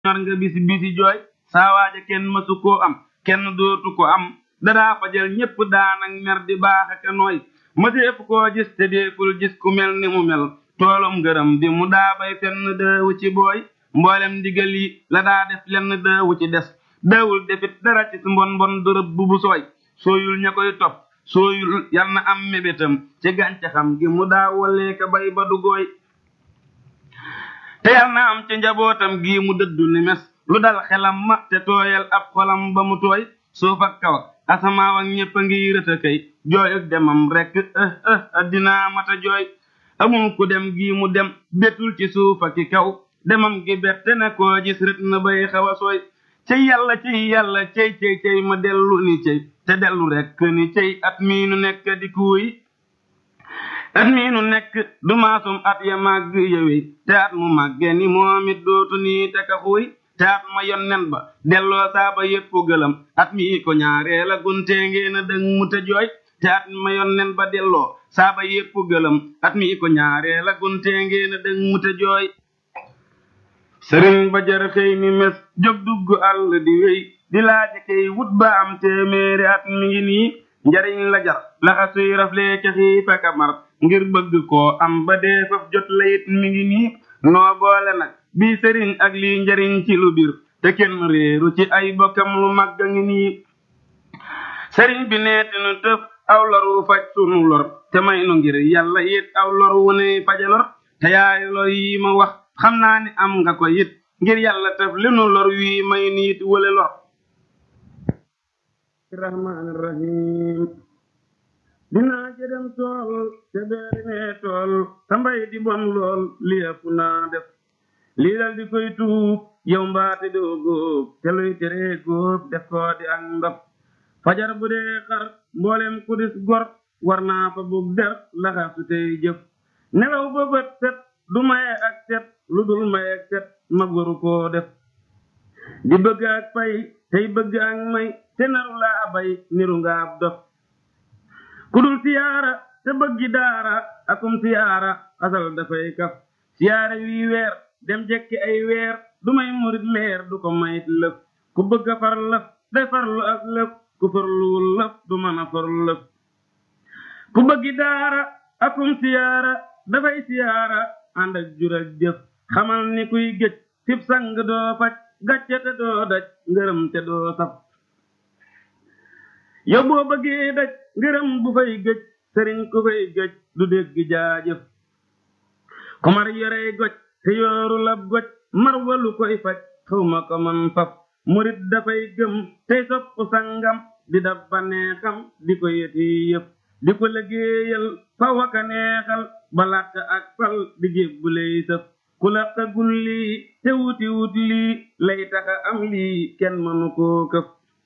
ñor nga bisi bisi jooy saa waaja kenn mësu koo am kenn dootu ko am dadaa fajal ñépp daanak mer di baax aka nooy mëseef koo gis te deeful gis ku mel ni mu mel toolum ngërëm di mu daa bay fenn dëewu ci booy mboolem ndigal yi la daa def lenn dëewu ci des dëewul defit dara ci mbon mbon dërëb bu bu sooy sooyul ña koy topp sooyul yal na am mébétam ci gàncaxam gi mu daa walee ka bay ba du gooy te yal na am ci njabootam gi mu dëddu ni mes lu dal xelam ma te tooyal ab xolam ba mu tooy suuf ak kaw ak asamaaw ak ñépp a ngi rëta kay jooy ak demam rekk ëh ëh addinaa mata jooy amul ku dem gi mu dem betul ci suuf ak ci kaw demam gi bette na koo gis rët na bay xaw a sooy cey yàlla cey yàlla cey cey cey ma dellu ni cey te dellu rekk ni cey at mii nu nekk di kuuy at mii nu nekk du maasum at ya màgg yëwe te at mu màgge ni moom it dootu nii te ka xuuy te at ma yonnen ba delloo saaba yépp gëlam at mii ko ñaaree la guntee ngeen a dëng mu te jooy te at ma yonnen ba delloo saaba yépp gëlam at mii ko ñaaree la guntee ngeen a dëng mu te jooy sëriñ ba jar xëy ni mes jóg dugg àll di wéy di laaje kay wut ba am téeméeri at mi ngi nii njariñ la jar laxa suy raflee ca xiif ak a mar ngir bëgg koo am ba dee faf jot la it mi ngi nii noo boole nag bii sëriñ ak lii njariñ ci lu bir te kenn réeru ci ay bokkam lu màgg a ngi nii sëriñ bi neeti nu tëf aw lor wu faj sunu lor te may nu ngir yàlla it aw lor wu ne faja lor te yaay lor yi ma wax xam naa ni am nga ko it ngir yàlla tëf li nu lor wii may niit wële lor rahmaani rahim dinaa jëdem tool te beeri mee tool te mbay di bon lool li ëpp naa def lii dal di koy tuub yow mbaate doo góob te luy teree góob def koo di ak ndof fajar bu dee xar mboolem ku dis gor war naa fa bug der laxasu tey jëf nelaw ba bët set du maye ak set lu dul maye ak set ma goru koo def di bëgg ak pay tey bëgg ak may te naru laa bay niru nga ab dof ku dul siyaara te bëggi daara akum siyaara asal dafay kaf siyaara wii weer dem jekki ay weer du may murit leer du ko mayit lëf ku bëgg a far lëf day farlu ak lëf ku farluwul lëf du mën a far lëf ku bëggi daara akum siyaara dafay siyaara ànd ak jur ak jëf xamal ni kuy gëj sib sang doo faj gàcce te doo daj ngërëm te doo saf yow boo bëggee daj ngërëm bu fay gëj sëriñ ku fay gëj du dégg jaajëf ku mar yorey goj te yooru lab goj mar walu koy faj xawma ko man faf murit dafay gëm tey sopp sangam di daf baneexam di ko yeti yëf di ko liggéeyal fa waka neexal ba làkk ak fal di jébbu lay sëf ku laqagul lii te wuti wut lii lay taxa am lii kenn mënu koo këf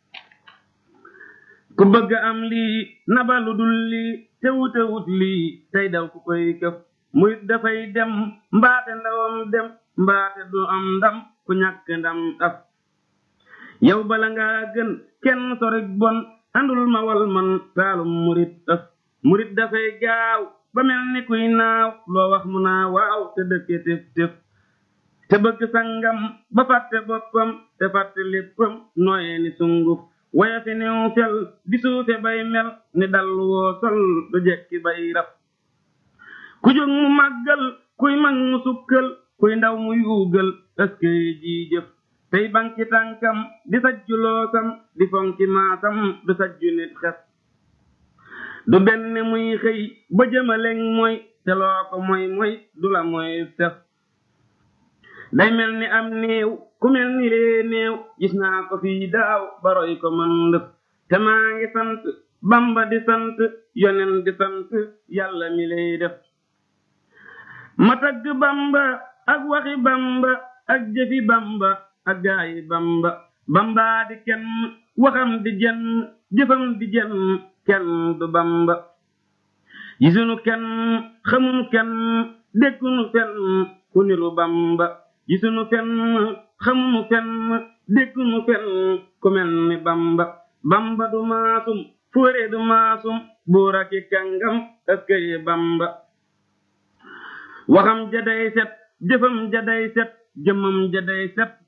ku bëgg am lii nabalu dul lii te wute wut lii tey daw ku koy këf murit dafay dem mbaate ndawam dem mbaate du am ndam ku ñàkk ndam af yow bala nga gën kenn sorik bon andul ma wal man taalum murit af murit dafay gaaw ba mel ni kuy naaw loo wax mu naa waaw te dëkke tëf tëf te bëgg sangam ba fàtte boppam te fàtte léppam nooye ni sunguf waya fi new fel di suufe bay mel ni dal woo sol du jekki bay rab ku jóg mu màggal kuy mag mu sukkal kuy ndaw mu yuugal ëskey ji jëf tey banki tànkam di sajju loosam di fonki maasam du sajju nit xef du benn muy xëy ba jëmaleng mooy te loo ko moy moy du la moy tef day mel ni am néew ku mel ni lee néew gis naa ko fii daaw baroy ko man lëf te maa ngi sant bamba di sant yonen di sant yàlla mi lay def ma tagg bamba ak waxi bamba ak jëfi bamba ak gaayi bamba bamba di kenn waxam di jenn jëfam di jenn kenn du bamba gisunu kenn xamunu kenn déggunu fenn ku niru bamba gisunu fenn xamunu fenn déggunu fenn ku mel ni bamba bamba du maasum fóore du maasum buur aki kàngam ëskëy bamba waxam jaday set jëfam jaday set jëmam jaday set